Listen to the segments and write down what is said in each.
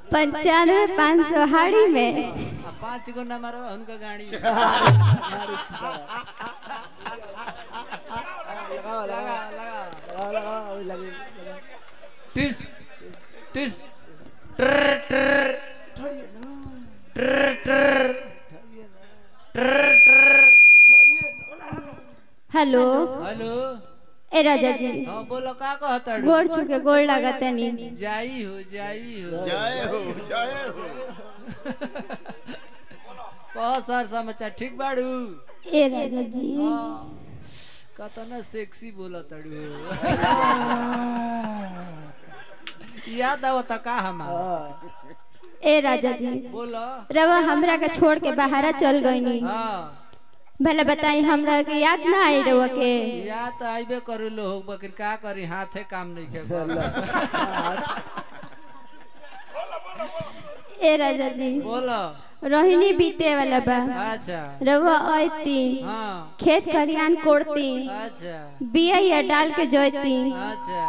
पंचानवे पाँच सौ हाड़ी में आ पाँच गो नंबर बा उनका गाड़ी लगाओ लगा लगाओ लगा लगाओ लगाओ अभी लगे लगा। टिस टिस ट्र ट्र ट्र ट्र ट्र ट्र हेलो हेलो ए राजा जी हाँ बोलो का कहता गोड़ छुके गोड़ लागतनी जाई हो जाई हो जय हो जय हो कह सर समाचार ठीक बाड़ू ए राजा जी कतना सेक्सी बोला तड़ू याद आवता का हमार हाँ, ए राजा जी बोलो रवा हमरा के छोड़ के बाहरा चल गईनी हाँ भले बताई हमरा के याद ना आई रवा के याद तो आइबे करू लो बकर का करी हाथे काम नहीं के ए राजा जी बोलो रोहिणी बीते वाला बा अच्छा रवा आयती हाँ खेत खरियान कोड़ती अच्छा बिया या डाल के जोती अच्छा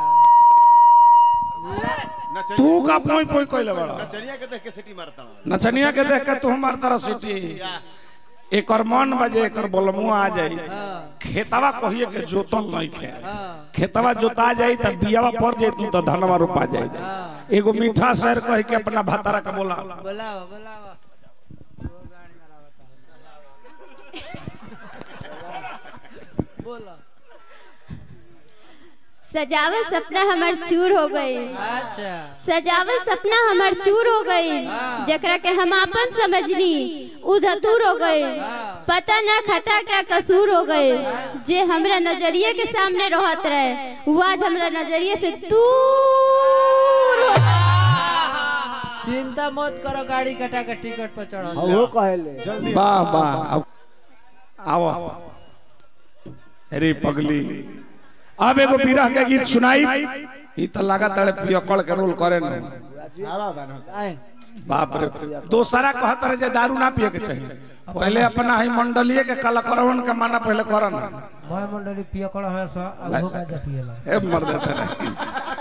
नचनिया तू का पोई पोई कोइले बड़ा नचनिया के देख के सिटी मारता हूँ नचनिया के देख के तू मारता रह सिटी एकर मन बजे एकर बलमुआ आ जाई हाँ खेतवा कहिए के जोतल नहीं खे हाँ खेतवा जोता जाई त बियावा पड़ जाई तू तो धनवा रोपा जाई हाँ एगो मीठा शहर कह के अपना भातारा का बोला बुलाओ बुलाओ वो गाड़ी मरावता बोलो सजावल सपना हमार चूर हो गई अच्छा सजावल सपना हमार चूर हो गई हाँ। जकरा के हम आपन समझनी उ धतूर हो गई हाँ। पता ना खता क्या कसूर हो गई जे हमरा नजरिए के सामने रहत रहे वो आज हमरा नजरिए से दूर हो चिंता मत करो गाड़ी कटा के टिकट पर चढ़ो हाँ, वो कहले वाह वाह अब आओ अरे पगली अब एगो विरह के गीत सुनाई ई त लगा तड़े पियकड़ के रोल करे न आए बाप रे दोसरा कहत रहे जे दारू ना पिए के चाहिए पहले अपना ही मंडलीय के कलाकारवन के माना पहले करन मैं मंडली पियकड़ है सा अगो का जपिएला ए मर देते रहे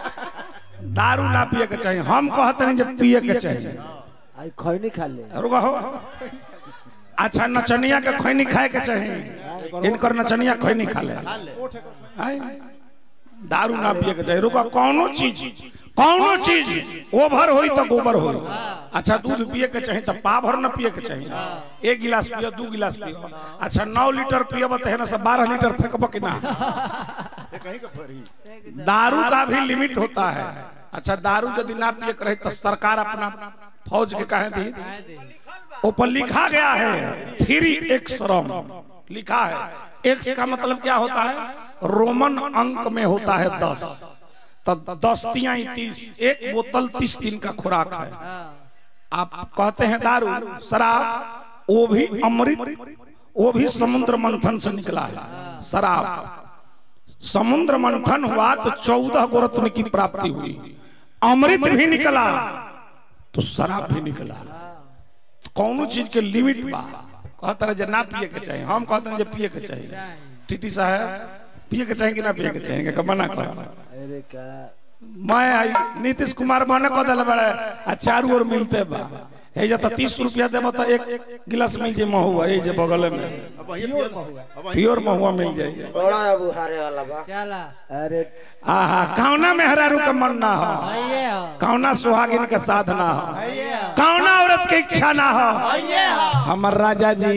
दारू ना पिए के चाहिए हम कहते नहीं जे पिए के चाहिए आई खैनी खा ले रुको हो अच्छा नचनिया के खैनी खाए के चाहिए इनकर नचनिया खैनी खा ले आय? दारू ना पिए के चाहिए रुको कौनो चीज कौनो चीज ओवर होई तो गोबर होई अच्छा दूध पिए के चाहिए तो पा भर न पिए के चाहिए एक गिलास पियो दू गिलास पियो अच्छा नौ लीटर पियब तो है ना सब बारह लीटर फेंकब कि ना ये कहीं का फरी दारू का भी लिमिट होता है अच्छा दारू यदि ना पिए के रहे तो सरकार अपना फौज के कहे दी ऊपर लिखा गया है थ्री एक्स रम लिखा है एक्स का मतलब क्या होता है रोमन अंक में होता है दस तो दस तिया तीस एक बोतल तीस दिन का खुराक है आप कहते हैं दारू शराब वो भी अमृत वो भी समुद्र मंथन से निकला है शराब समुद्र मंथन हुआ तो चौदह गो रत्न की प्राप्ति हुई अमृत भी निकला तो शराब भी निकला कौनो चीज के लिमिट बा कहता रहे जे ना पिए के चाहिए हम कहते हैं जे पिए के चाहिए टीटी साहब पिए के चाहिए कि ना पिए के चाहिए कि मना कर अरे का मैं आई नीतीश कुमार मने कह दिल बड़े आ चारू ओर मिलते बा हे जे तो तीस रुपया देबो तो एक गिलास मिल जाए महुआ ये जे बगल में अब वहीं पियर अब वहीं प्योर महुआ मिल जाए बड़ा अबू हारे वाला बा चला अरे आहा कौना मेहरारू के मन ना हो आइए हो कौना सुहागिन के साधना हो आइए हो कौना औरत के इच्छा ना हो आइए हो हमर राजा जी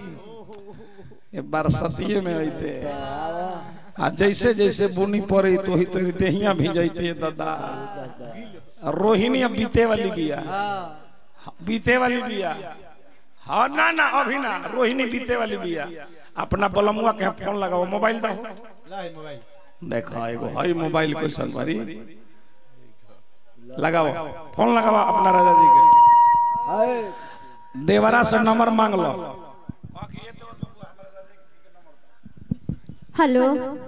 ये बरसतिये में अइते आ जैसे जैसे बुनी पड़ी तो ही तो देहिया भी जैते दादा रोहिणी अब बीते वाली बिया हाँ बीते वाली बिया हाँ ना ना अभी ना रोहिणी बीते वाली बिया अपना बलमुआ के फोन लगाओ मोबाइल दो देखो एगो हई मोबाइल क्वेश्चन भरी लगाओ फोन लगाओ अपना राजा जी के आए देवरा से नंबर मांग लो हेलो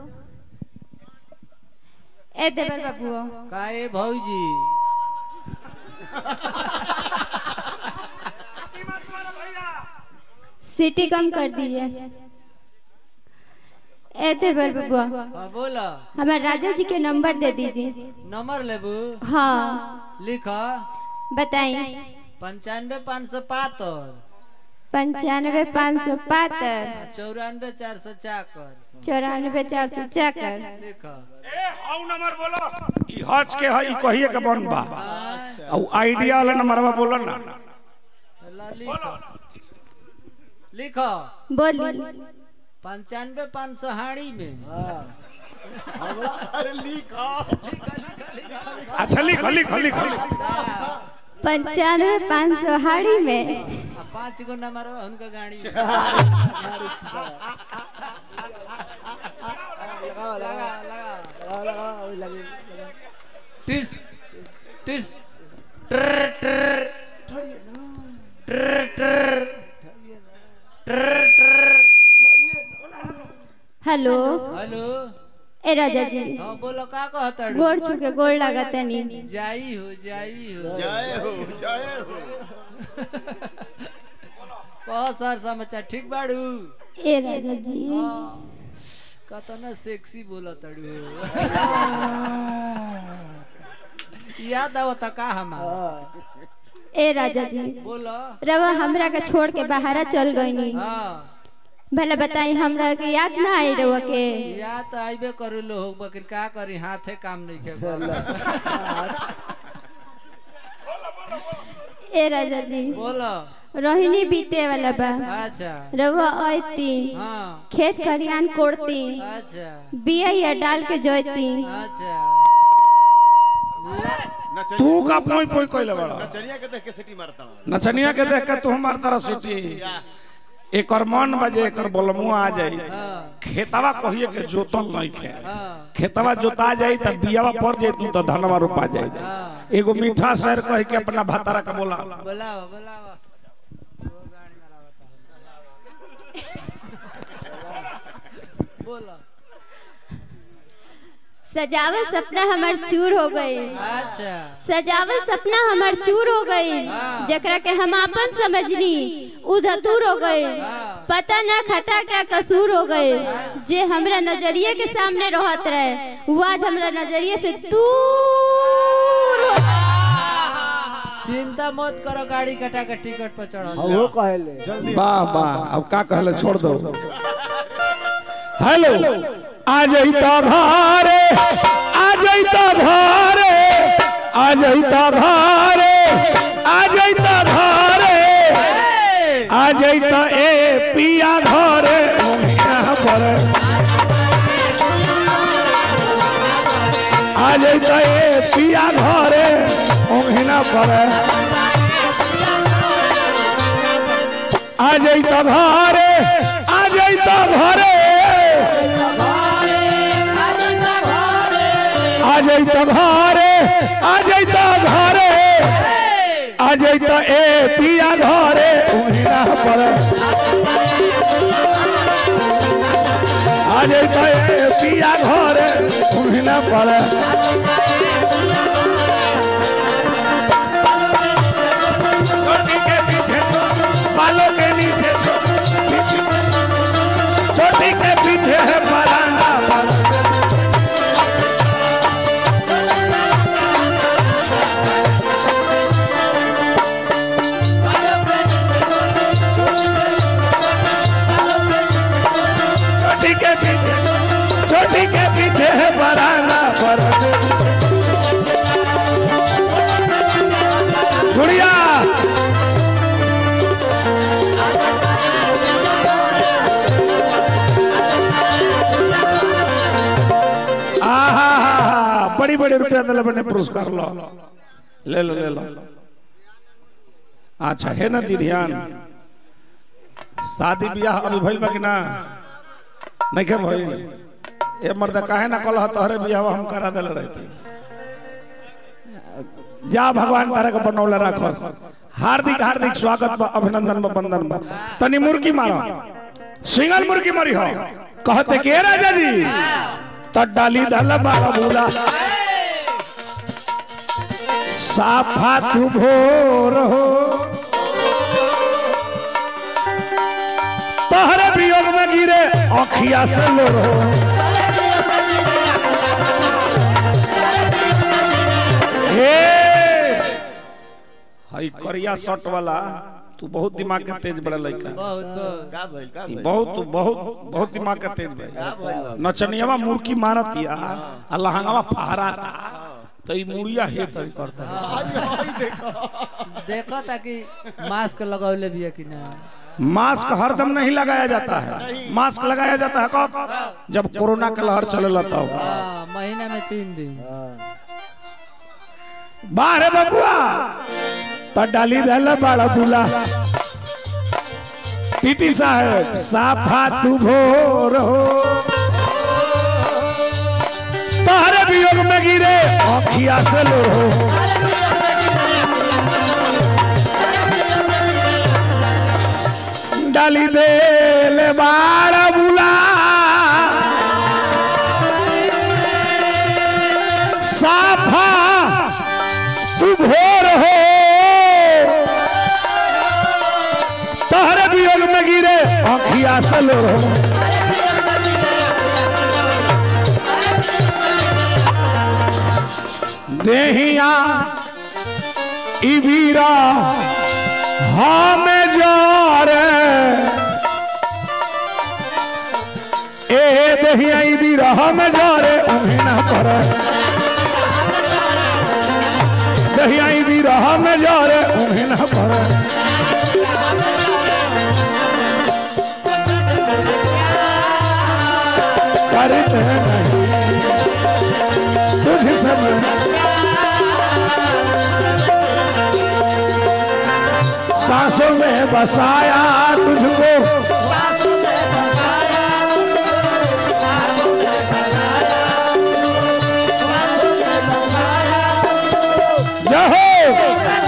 ए देवर बाबू काहे भौजी सीटी कम कर दीजिए ए देवर बाबू हाँ बोलो हमारे राजा जी के नंबर दे दीजिए नंबर लेबू हाँ लिख बताई पंचानवे पाँच सौ पातर पंचानवे पाँच सौ पातर चौरानवे चार सौ चाकर चौरानवे चार सौ चाकर लिख ए हाउ नंबर बोलो ई हज के है ई कहिए के बन बा औ आइडिया वाला नंबरवा बोलो ना चला लिख लिख बोली पंचानवे पाँच सौ हाड़ी में अरे लिखो अच्छा लिख लिख लिख लिख पंचानवे पाँच सौ हाड़ी में आ पाँच गो नंबर बा उनका गाड़ी लगाओ लगा लगाओ लगा लगाओ लगाओ अभी लगे लगा। टिस टिस ट्र ट्र ट्र ट्र ट्र ट्र हेलो हेलो ए राजा जी हाँ बोलो का कहता गोड़ छुके गोड़ लागतनी जाई हो जाई हो जय हो जय हो कह सर समाचार ठीक बाड़ू ए राजा जी कतना सेक्सी बोला तड़ू याद आवता का हमार हाँ। ए राजा जी बोलो रवा हमरा के छोड़ के बाहरा चल गईनी हाँ भले बताई हमरा के याद ना आई रवा के याद तो आइबे करू लोग बकर का करी हाथे काम नहीं के ए राजा जी बोलो रोहिणी बीते वाला बा अच्छा रवा आयती हाँ खेत खरियान कोड़ती अच्छा बिया या डाल के जोती अच्छा नचनिया तू का पोई पोई कोइले बड़ा नचनिया के देख के सिटी मारता हूँ नचनिया के देख के तू हमार तरह सिटी एकर मन बजे एकर बोलमुआ आ जाई हाँ खेतवा कहिए के जोतल नहीं खे हाँ खेतवा जोता जाई त बियावा पड़ जाई तू तो धनवा रोपा जाई हाँ एगो मीठा शहर कह के अपना भातारा का बोला बोलाओ बोलाओ बोलो सजावल सपना हमार चूर हो गई अच्छा सजावल सपना हमार चूर हो गई जकरा के हम अपन समझनी उ धतूर हो गई पता ना खता क्या कसूर हो गई जे हमरा नजरिए के सामने रहत रहे वो आज हमरा नजरिए से दूर हो चिंता मत करो गाड़ी कटा के टिकट पर चढ़ो हाँ, वो कहले वाह वाह अब का कहले छोड़ दो हेलो आ जइता धारे आ जइता धारे आ जइता धारे आ जइता धारे आ जइता ए पिया घरे ओहिना पर आ जइता ए पिया घरे ओहिना पर आ जइता घरे आ जइता घरे आ जइता घरे आ जइता घरे आ जइता ए पिया घरे उहिना पर आ जइता ए पिया घरे उहिना पर छोटी के पीछे बालों के नीचे छोटी के पीछे है बराना बालों के छोटी के पीछे छोटी के पीछे है बराना पर गुड़िया आहा हा हा बड़ी बड़ी रुपया दिले बने पुरस्कार लो ले लो ले लो अच्छा है ना दी ध्यान शादी ब्याह अभी भइल बा कि ना नहीं के भइल ए मर्द काहे ना कल तोहरे ब्याह हम करा देले रहती जा भगवान तारा के बनौले राखस हार्दिक हार्दिक स्वागत बा अभिनंदन बा वंदन बा तनी मुर्गी मारो सिंगल मुर्गी मरी हो कहते के राजा जी त डाली दल बाबूला साफा तू भोर हो तोहरे वियोग में गिरे अखिया से लोर हो हे हई करिया शर्ट वाला तू बहुत दिमाग के तेज बड़ा लड़का बहुत बहुत का भइल का ई भइल बहुत बहुत बहुत दिमाग के तेज भाई का भइल बाबू? नचनियावा मुर्की मारत या आ लहंगावा फहराता तो ई मुड़िया हे तरी करता है आज हई देखो देखो ताकि मास्क लगौले भी है कि ना मास्क हरदम नहीं लगाया जाता है मास्क लगाया जाता है कब जब कोरोना का लहर चले तब हाँ महीना में तीन दिन बाहर बबुआ तो डाली दल बड़ा बुला टीटी साहब साफा तू भोर हो तोहरे वियोग में गिरे अखिया से लो हो डाली दे ले बाड़ा बुला साफा तू भोर हो तहरे वियोग में गिरे अखिया से लो देहिया इबीरा हमें जारे ए देहिया इबीरा हमें जारे उन्हें ना करे दहियाई भी रहा में जा रे उन्हें ना पड़े करते नहीं तुझे सब सांसों में बसाया तुझको जहो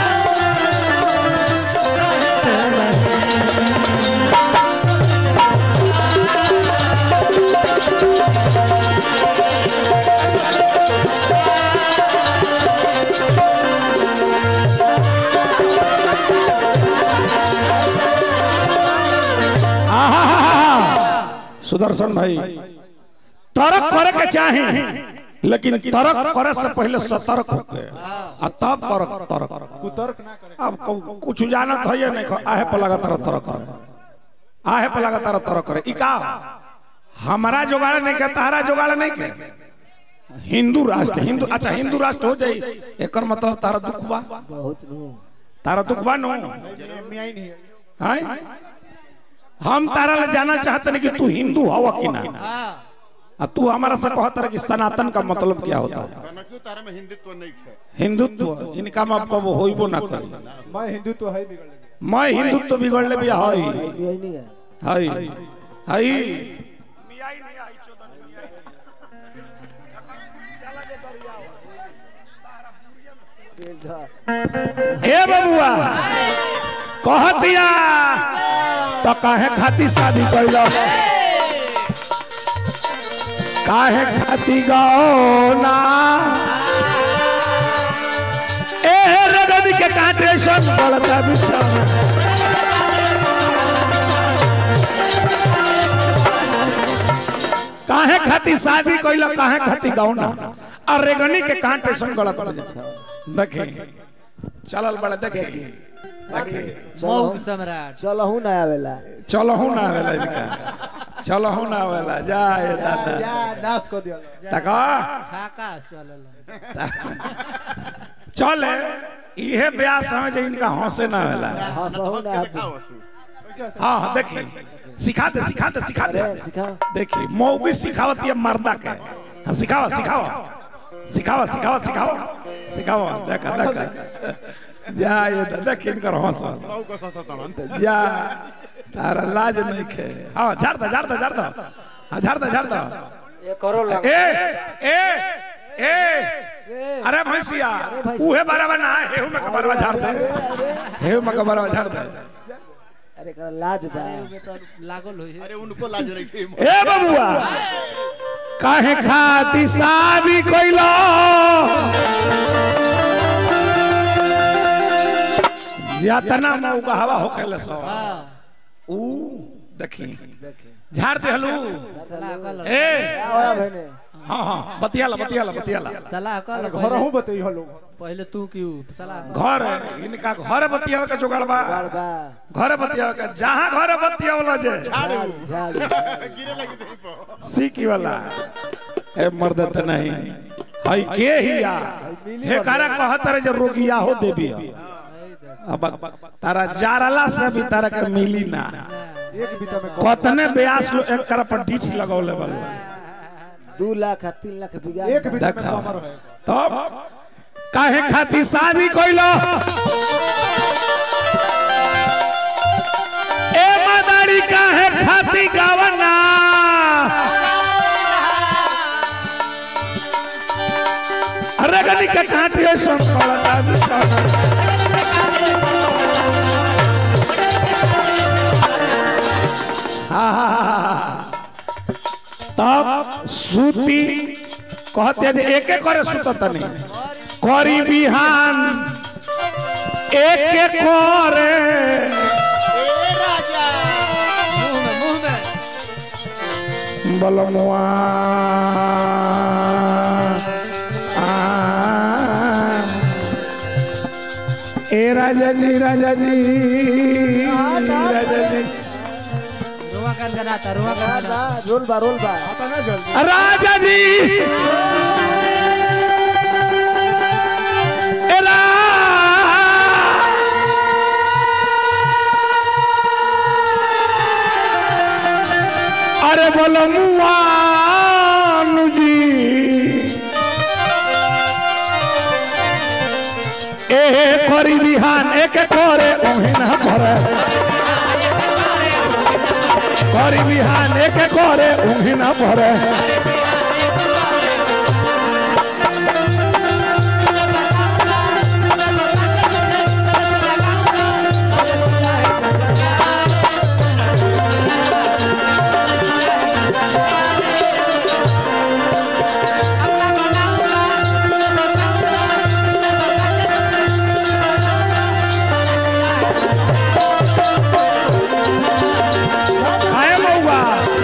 आहा, सुदर्शन भाई तरक करे के चाहे लेकिन तरक करे से पहले सतर्क हो गए आ तब तरक तरक कुतर्क ना करे अब कु- कुछ जानत है या नहीं खो- आहे पर लगा तरह तरह करे आहे पर लगा तरह तरह करे ई का हमारा जुगाड़ नहीं के तारा जुगाड़ नहीं के हिंदू राष्ट्र हिंदू अच्छा हिंदू राष्ट्र हो जाई एकर मतलब तारा दुख बा बहुत नु तारा दुख बा नो मियां ही नहीं है हैं हम तारा ले जाना चाहते नहीं कि तू हिंदू हवा कि ना हाँ आ तू हमारा से कहता रहे कि सनातन का मतलब क्या होता है तना क्यों तारा में हिंदुत्व नहीं है हिंदुत्व इनका में अब कब होइबो ना करी मैं हिंदू तो है बिगड़ लगे मैं हिंदुत्व बिगड़ ले भी हई मियां ही नहीं है हई हई ए बबुआ कह दिया तो काहे खाती शादी कैलो काहे खाती गौना ए रगन के कांटे सब गलता बिछा काहे खाती शादी कैलो काहे खाती गौना और रेगनी के कांटे सब गलत बजे देखे चलल बड़े देखे देखे मौग सम्राट चलो हूं ना आवेला चलो हूं ना आवेला इनका चलो हूं ना आवेला जा ये दादा या नाश कर दिया तका छाका चलल चले इहे ब्याह समझ इनका हंसे ना आवेला हां सहू हंस ना के आप दिखाओ असु हाँ हाँ देखिए सिखा दे सिखा दे सिखा दे अरे सिखाओ देखिए मौगी सिखावत ये मर्दा के हाँ सिखावा सिखावा सिखावा सिखावा सिखावा सिखावा देखा देखा जा ये द- देख इनकर हंस हंस लौ को ससा तमन जा तारा लाज नहीं खे हाँ झाड़ दे झाड़ दे झाड़ दे हाँ झाड़ दे झाड़ दे ये करो लग ए ए ए अरे भैंसिया उहे बराबर ना है हेहू में का बराबर झाड़ दे हेहू में का बराबर झाड़ दे अरे कर लाज बा लागल होई अरे उनको लाज नहीं थी ए बबुआ काहे खाती शादी कइलो जतना मौका हवा होखेले सो ऊ देखी झाड़ दे हलू सलाह कर लो ए क्या होया बहने हाँ हाँ बतियाला बतियाला बतियाला सलाह कर लो घर पहले हूं बतई हो लोग पहले तू क्यों सलाह कर घर इनका घर बतियावे का जुगाड़ बा बा घर बतियावे का जहाँ घर बतियावला जे झाड़ू झाड़ू गिरे लगी थी पर सीकी वाला ए मर्द त नहीं हई के हिया हे कारा कहत रे जे रोगिया हो देबी अब तारा जारला से भी तारा के मिली ना एक बीता में कतने ब्यास लो एक कर पर डीठ लगौले बल दू लाख आ तीन लाख बिगा एक बीता में देखा कमर है तब काहे खाती शादी कइलो ए मदारी काहे खाती गावना अरे गनी के काटियो सुन पड़ता तब सूती कहते जे एके करे सुतत नहीं करी बिहान एके करे मुंह में मुंह में बलमुआ आ, ए राजा जी राजा जी राजा जी रुआ कर गनाता रुआ कर ना, गनाता ना, रोल बा रोल बा अपना जल्दी राजा जी ए रा- अरे बोलो मुआनु जी ए करी बिहान एक करे ओहिन भरे करी बिहान एक करे ओहिन भरे आए मौआ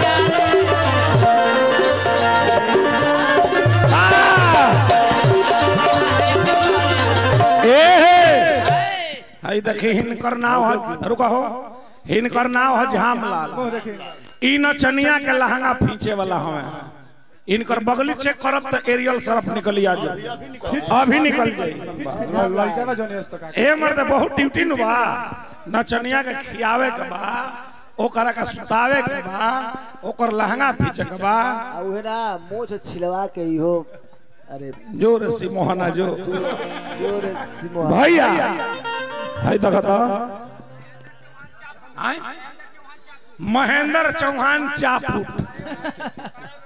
ए हई देखी हिनकर नाव है रुका हो हिनकर नाव है झामलाल ई नचनिया के लहंगा फींचे वाला हवे इनकर बगली चेक करब तो एरियल सरफ निकली आ जाए अभी निकल जाई लड़का ना जने तक ए मर्द बहुत ड्यूटी नु बा नचनिया के खियावे के बा ओकरा का सुतावे के बा ओकर लहंगा पीछे के बा आ उहे ना मोछ छिलवा के इहो अरे जोर से मोहना जो जोर सिमो भैया हाय देखा तो आय महेंद्र चौहान चापुट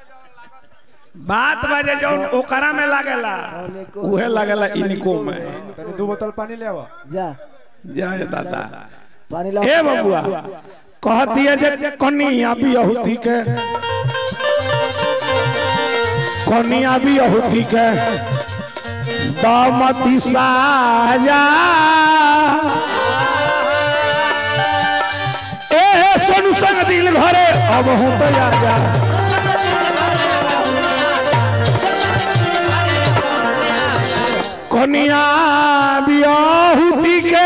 बात बाजे जौन ओकरा में लागेला उहे लागेला इनको में तनी दो बोतल पानी ले आवा जा जय दादा पानी ला ए बबुआ कहती है जे कनिया भी अहुति के कनिया भी अहुति के दामती साजा ए सोनू संग दिल घरे अब हूँ तो आ जा कनिया भी अहुति के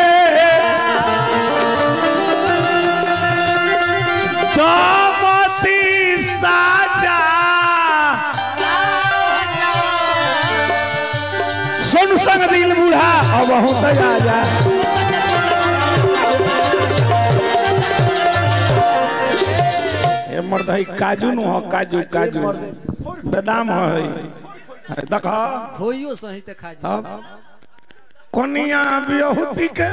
दामती साजा सुन संग दिल बूढ़ा अब हूँ तो आ जा ए मर्द है काजू नु हो काजू काजू बादाम है देखा खोइयो सही ते खा जा अब कोनिया बिहुती के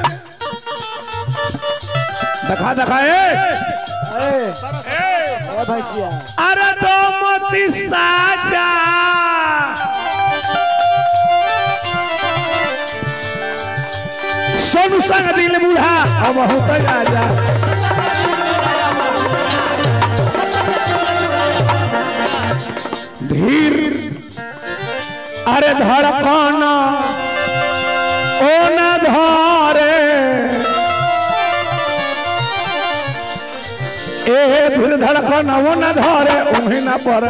देखा देखा ए ए ए भैंसिया अरे दो मोती साजा सोनू संग दिल बूढ़ा अब बहुत राजा धीर अरे धड़कन ओ न धरे ए धीर धड़कन वो न धरे उन्हें न पर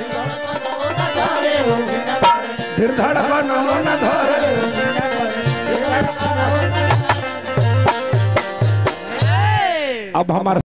धीर धड़कन वो न धरे अब हमारे